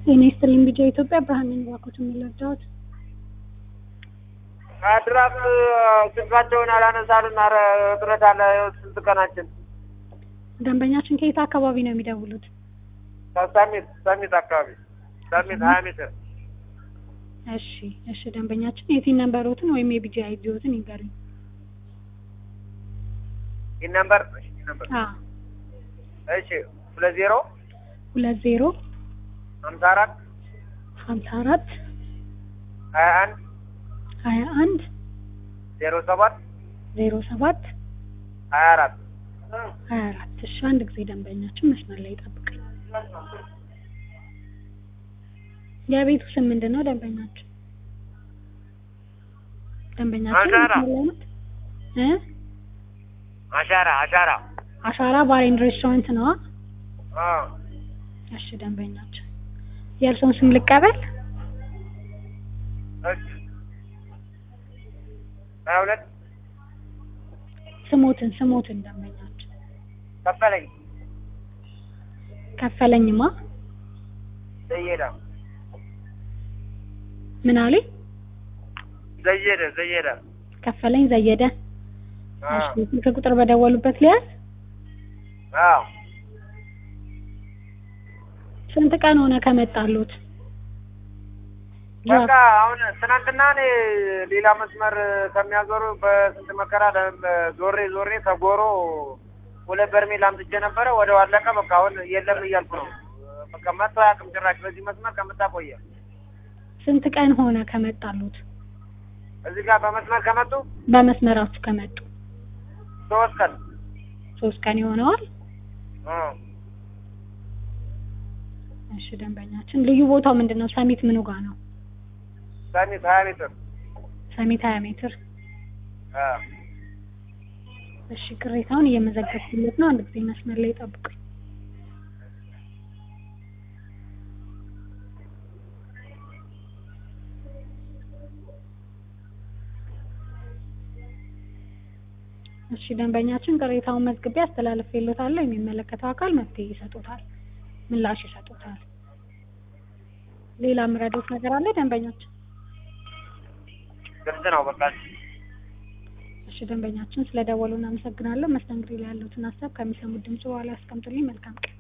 ጤና ይስጥልኝ ቢጃ ኢትዮጵያ ብርሃን ነኝ። እባክዎት የሚረዳዎት? ድራፍት ስልካቸውን አላነሳሉን። ኧረ እጥረት አለ። ይኸው ስንት ቀናችን። ደንበኛችን ከየት አካባቢ ነው የሚደውሉት? ከሰሚት ሰሚት አካባቢ ሰሚት ሀያ ሜትር እሺ እሺ። ደንበኛችን የቲን ነንበሮትን ወይም የቢጃ አይዲዎትን ይንገሩኝ። ይህ ነምበር እሺ፣ ይህ ነምበር አ እሺ፣ ሁለት ዜሮ ሁለት ዜሮ ሀምሳ አራት ሀምሳ አራት ሀያ አንድ ሀያ አንድ ዜሮ ሰባት ዜሮ ሰባት ሀያ አራት ሀያ አራት እሺ። አንድ ጊዜ ደንበኛችን መስመር ላይ ይጠብቀኝ። የቤቱ ስም ምንድን ነው? ደንበኛችን ደንበኛችን አሻራ። መስመር ላይ ናት እ አሻራ አሻራ አሻራ ባር ኤንድ ሬስቶራንት ነዋ። አ እሺ ደንበኛችን የእርስዎን ስም ልቀበል? እሺ ሀያ ሁለት ስሞትን ስሞትን ደንበኛችን ከፈለኝ ከፈለኝማ ዘየዳ ምን አለኝ? ዘየደ ዘየደ ከፈለኝ ዘየደ። አ እሺ ስልክ ቁጥር በደወሉበት ሊያዝ አዎ ስንት ቀን ሆነ ከመጣሉት? በቃ አሁን ትናንትና እኔ ሌላ መስመር ከሚያዞሩ በስንት መከራ ለ- ዞሬ ዞሬ ከጎሮ ሁለት በርሜል አምጥቼ ነበረ። ወደ አለቀ። በቃ አሁን የለም እያልኩ ነው። በቃ መጥቶ አያውቅም ጭራሽ በዚህ መስመር ከመጣ ቆየ። ስንት ቀን ሆነ ከመጣሉት? እዚህ ጋር በመስመር ከመጡ በመስመራችሁ ከመጡ ሶስት ቀን ሶስት ቀን ይሆነዋል። እ እሺ ደንበኛችን ልዩ ቦታው ምንድን ነው? ሰሚት ምኑ ጋ ነው? ሰሚት ሀያ ሜትር ሰሚት ሀያ ሜትር። እ እሺ ቅሬታውን እየመዘገብኩለት ነው። አንድ ጊዜ መስመር ላይ ጠብቁኝ። እሺ ደንበኛችን ቅሬታውን መዝግቤ አስተላልፌልዎታለሁ። የሚመለከተው አካል መፍትሄ ይሰጡታል፣ ምላሽ ይሰጡታል። ሌላ የምረዳዎት ነገር አለ ደንበኛችን? ግልጽ ነው በቃ እሺ ደንበኛችን ስለደወሉ እናመሰግናለን። መስተንግዶ ላይ ያሉትን ሀሳብ ከሚሰሙት ድምጽ በኋላ ያስቀምጡልኝ። መልካም ቀን።